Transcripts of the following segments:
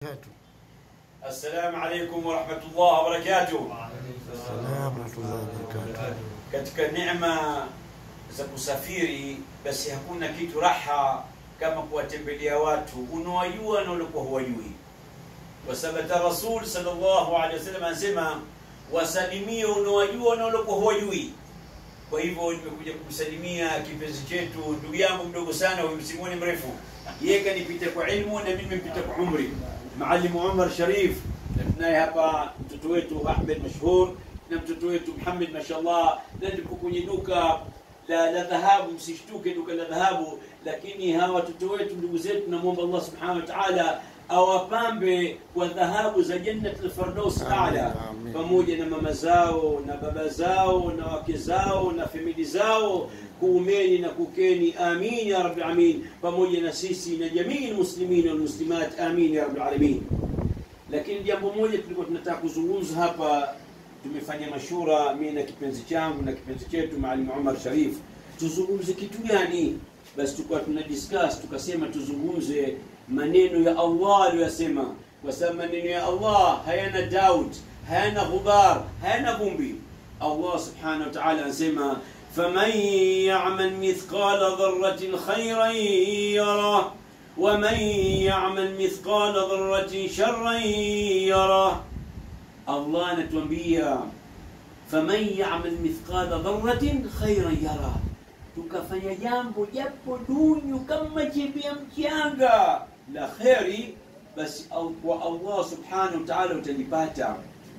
Assalamu alaikum warahmatullahi wabarakatuh. Salamu rahmatullahi wabarakatuh. Katika neema za kusafiri, basi hakuna kitu raha kama kuwatembelea watu unawajua na uliokuwa huwajui, kwa sababu hata Rasul sallallahu alaihi wasallam anasema wasalimie unawajua na uliokuwa huwajui. Kwa hivyo nimekuja kumsalimia kipenzi chetu, ndugu yangu mdogo sana, huyu msimoni mrefu, yeye kanipita kwa ilmu na mimi nimepita kwa umri, Maalimu Umar Sharif, na tunaye hapa mtoto wetu Ahmed Mashhur na mtoto wetu Muhammad mashallah, na tuko kwenye duka la, la dhahabu. Msishtuke duka la dhahabu, lakini hawa watoto wetu ndugu zetu, namwomba Allah subhanahu wa ta'ala awapambe kwa dhahabu za Jannat al-Firdaus Amin, a'la amin. pamoja na mama zao na baba zao na wake zao na famili zao kuumeni na kukeni amin ya rabbil alamin pamoja na sisi na jamii muslimin wal muslimat amin ya rabbil alamin lakini jambo moja tulikuwa tunataka kuzungumza hapa tumefanya mashura mimi na kipenzi changu na kipenzi chetu Maalim Umar Sharif tuzungumze kitu gani basi tulikuwa tuna discuss tukasema tuzungumze maneno ya Allah aliyosema kwa sababu maneno ya Allah hayana doubt hayana ghubar hayana vumbi Allah subhanahu wa ta'ala anasema faman ya'mal mithqala dharratin khayran yarah ومن يعمل مثقال ذرة شرا يره الله anatuambia faman yamal mithqala dharratin khairan yara, tukafanya jambo japo dunyu kama chembe ya mchanga la kheri, basi au- kwa Allah subhanahu wa ta'ala utalipata,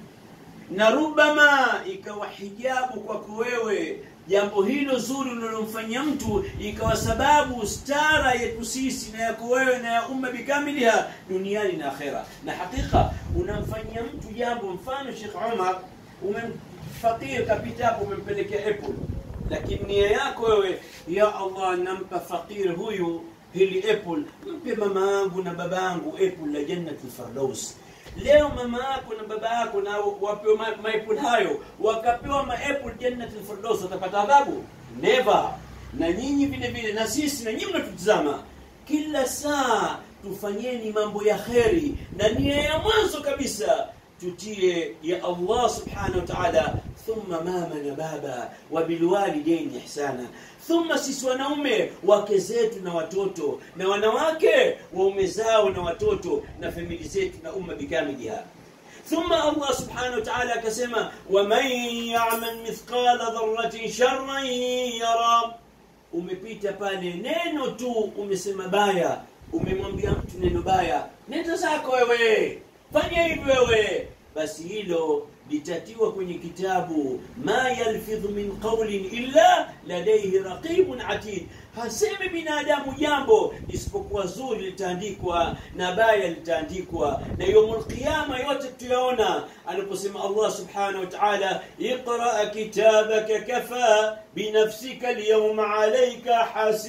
na rubama ikawa hijabu kwako wewe jambo hilo zuri unalomfanyia mtu ikawa sababu stara yetu sisi na yako wewe na ya umma bikamiliha duniani na akhera. Na hakika unamfanyia mtu jambo, mfano Sheikh Umar, umemfakir kapita hapo, umempelekea apple, lakini nia yako wewe, ya Allah, nampa fakir huyu hili apple, mpe mama yangu na baba yangu apple la Jannatul Firdaus leo mama yako na baba yako na wapewa ma- maapple hayo wakapewa maapple jannatul firdaus watapata adhabu never na nyinyi vile vile na sisi na nyinyi mnatutizama kila saa tufanyeni mambo ya kheri na nia ya mwanzo kabisa tutie ya Allah subhanahu wa ta'ala thumma mama na baba wa bilwalidaini ihsana thumma sisi wanaume wake zetu na watoto na wanawake waume zao na watoto na famili zetu na umma bikamiliha ثم الله سبحانه وتعالى كسمة ومن يعمل مثقال ذرة شرا يرى umepita pale neno tu umesema baya umemwambia mtu neno baya nenda zako wewe fanya hivi wewe basi hilo litatiwa kwenye kitabu ma yalfidhu min qawlin illa ladayhi raqibun atid hasemi binadamu jambo isipokuwa zuri litaandikwa na baya litaandikwa na yaumul qiyama yote tuyaona anaposema Allah subhanahu wa ta'ala iqra kitabaka kafa binafsika alyawma alayka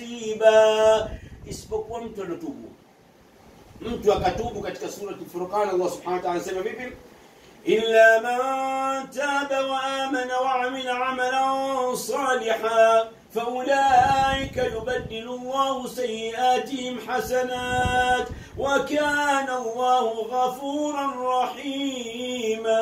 hasiba isipokuwa mtu anatubu mtu akatubu katika surati Furqan Allah subhanahu wa ta'ala anasema vipi إلا من تاب وآمن وعمل عملا صالحا فأولئك يبدل الله سيئاتهم حسنات وكان الله غفورا رحيما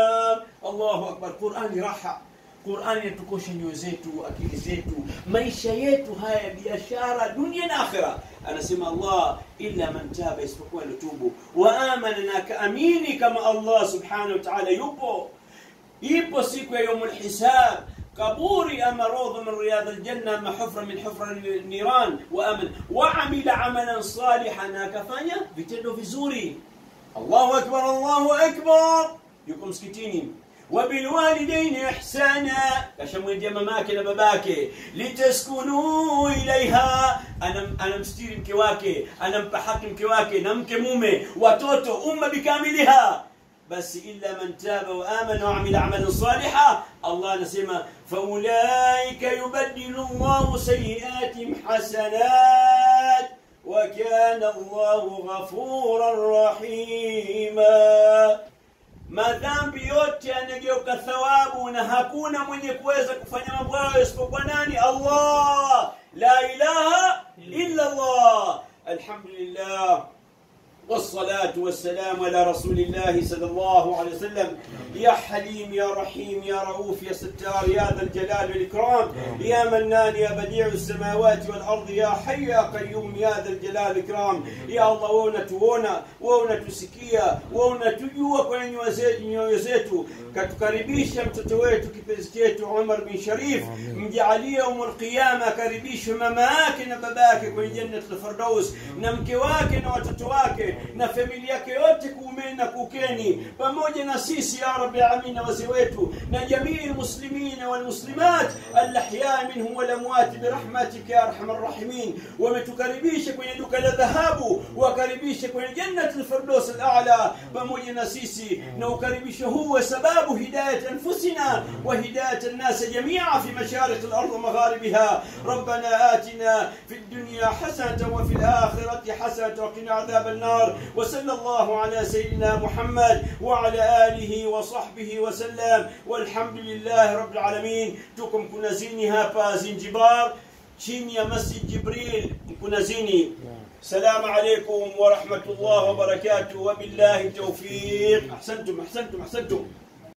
الله أكبر قرآن راحة Qur'ani inatukosha nyoyo zetu, akili zetu, maisha yetu haya ya biashara, dunia na akhira. Anasema Allah, illa man taba, isipokuwa alitubu, wa amana, na akaamini kama Allah subhanahu wa ta'ala yupo, ipo siku ya yaumul hisab kaburi ama rawdha min riyad aljanna ama hufra min hufra niran wa aman wa amila amalan salihan, na akafanya vitendo vizuri. Allahu akbar, Allahu akbar, yuko msikitini وبالوالدين إحسانا kashamwendea mamake na babake litaskunu ilaiha anam, anamstiri mke wake anampa haki mke wake na mke mume watoto umma bikamiliha basi illa man taba wa amana wa amila amalan saliha Allah anasema faulaika yubaddilu Allahu sayiatihim hasanat wa kana Allahu ghafuran rahima madhambi yote yanageuka thawabu na hakuna mwenye kuweza kufanya mambo hayo isipokuwa nani allah la ilaha illa allah alhamdulillah والصلاة والسلام على رسول الله صلى الله عليه وسلم يا حليم يا رحيم يا رؤوف يا ستار يا ذا الجلال والإكرام يا منان يا بديع السماوات والأرض يا حي يا قيوم يا ذا الجلال والإكرام يا الله wewe unatuona wewe unatusikia wewe unatujua kwenye nyoyo zetu nyoyo zetu katukaribisha mtoto wetu kipenzi chetu Umar bin Sharif mjalie umul qiyama akaribishwe mama yake na baba yake kwenye jannatul firdaus na mke wake na watoto wake na familia yake yote kuumeni na kukeni pamoja na sisi ya rabbi alamin na wazee wetu na jamii almuslimin walmuslimat alahya minhum walamwat birahmatika ya arhamar rahimin wametukaribisha kwenye duka la dhahabu wakaribishe kwenye jannatul firdaus alala pamoja na sisi na ukaribisho huu wa sababu hidayat anfusina wa hidayat الناس جميعا في مشارق الارض ومغاربها ربنا اتنا في الدنيا حسنه وفي الاخره حسنه وقنا عذاب النار وصلى الله على سيدنا محمد وعلى اله وصحبه وسلم والحمد لله رب العالمين تكم كنزيني هابا زنجبار chini ya masjid jibril mkunazini السلام عليكم ورحمة الله وبركاته وبالله التوفيق أحسنتم أحسنتم أحسنتم